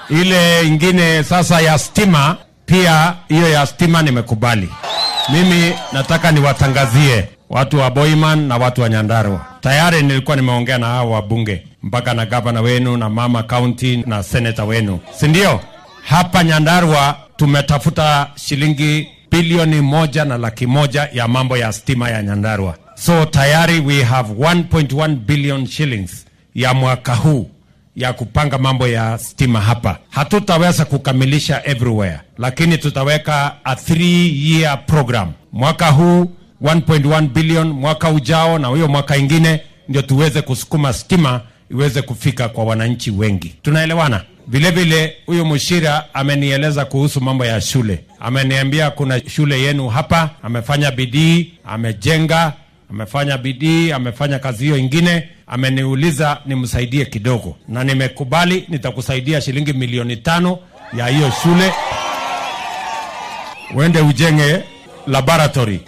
Ile ingine sasa ya stima, pia hiyo ya stima nimekubali. Mimi nataka niwatangazie watu wa Boiman na watu wa Nyandarua. Tayari nilikuwa nimeongea na hao wabunge mpaka na gavana wenu na mama county na seneta wenu, si ndio? Hapa Nyandarua tumetafuta shilingi bilioni moja na laki moja ya mambo ya stima ya Nyandarua. So tayari we have 1.1 billion shillings ya mwaka huu ya kupanga mambo ya stima hapa. Hatutaweza kukamilisha everywhere, lakini tutaweka a 3 year program. Mwaka huu 1.1 billion, mwaka ujao na huyo mwaka ingine, ndio tuweze kusukuma stima iweze kufika kwa wananchi wengi. Tunaelewana? Vile vile huyu Mushira amenieleza kuhusu mambo ya shule. Ameniambia kuna shule yenu hapa, amefanya bidii, amejenga, amefanya bidii, amefanya kazi hiyo ingine. Ameniuliza nimsaidie kidogo, na nimekubali, nitakusaidia shilingi milioni tano ya hiyo shule, uende ujenge laboratory